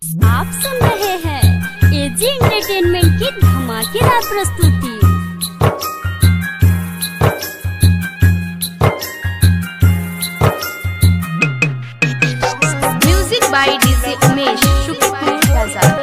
आप सुन रहे हैं एजी एंटरटेनमेंट की धमाकेदार प्रस्तुति music by DJ Umesh Shukrapur बाजार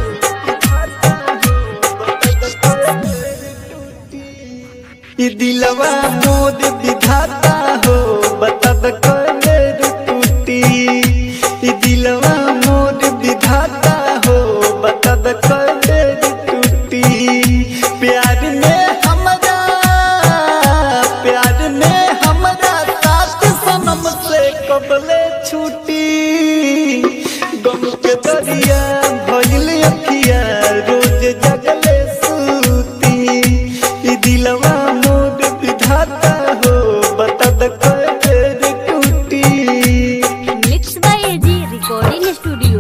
ई दिलवा मोद विधाता हो बता द कलर टूटी ई दिलवा मोद विधाता हो बता द कलर टूटी प्यार में हमरा प्यार में हमरा साथ सनम से कबले छूटी गम के दरिया भइल अखिया रोज जगले सूती ई दिलवा मोद विधाता हो बता द कलर टूटी mix by AG recording studio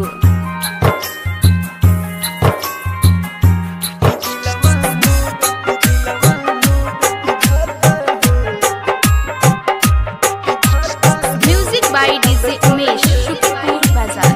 music by DJ Umesh Shukrapur बाजार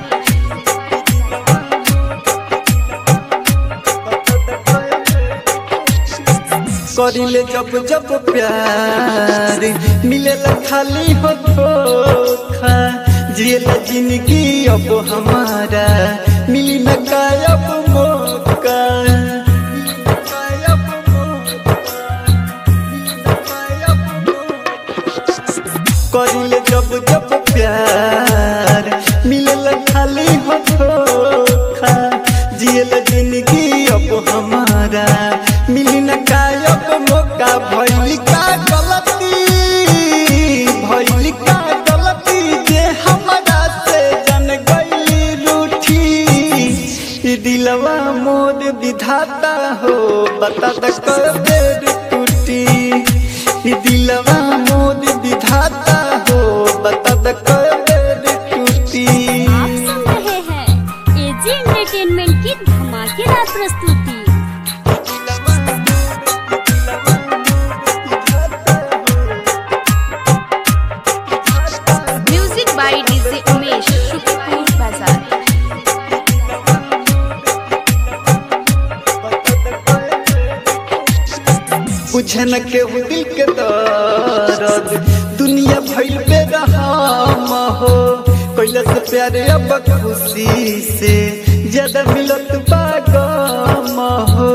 करिले जब जब प्यार मिलेला खाली हो धोखा जिएला जिंदगी अब हमारा मिली न कायब मौका मिली न कायब मौका, मिली न कायब मौका। करिले जब जब प्यार मिलेला खाली हो धोखा जिएला जिंदगी अब हमारा मिली न कायब मौका भइल का गलती भइल का गलती जे हमरा से जन गइली रूठी ई दिलवा मोर विधाता हो बता द कबेर टूटी ई दिलवा मोर विधाता हो बता द कबेर टूटी आप सुन रहे हैं एजी एंटरटेनमेंट की धमाकेदार प्रस्तुति music by DJ Umesh Shukrapur बाजार बुझे न केहू दिल के दर्द दुनिया भइल पे रहम हो कैला से प्यारे अब खुशी से ज्यादा मिलत बा गम हो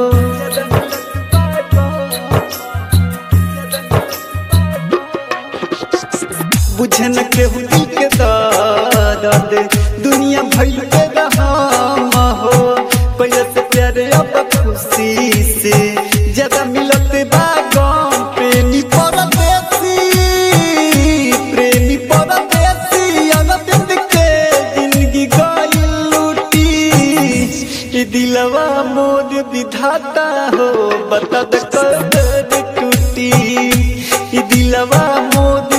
बुझे न केहू दिल के दर्द दुनिया भइल पे रहम हो कैला से प्यारे अब खुशी से ज्यादा मिलत बा गम प्रेमी परदेसी प्रेमी परदेसी अनबिंद के जिंदगी गइल लूटी ई दिलवा मोर विधाता हो बता द कदर टूटी ई दिलवा मोर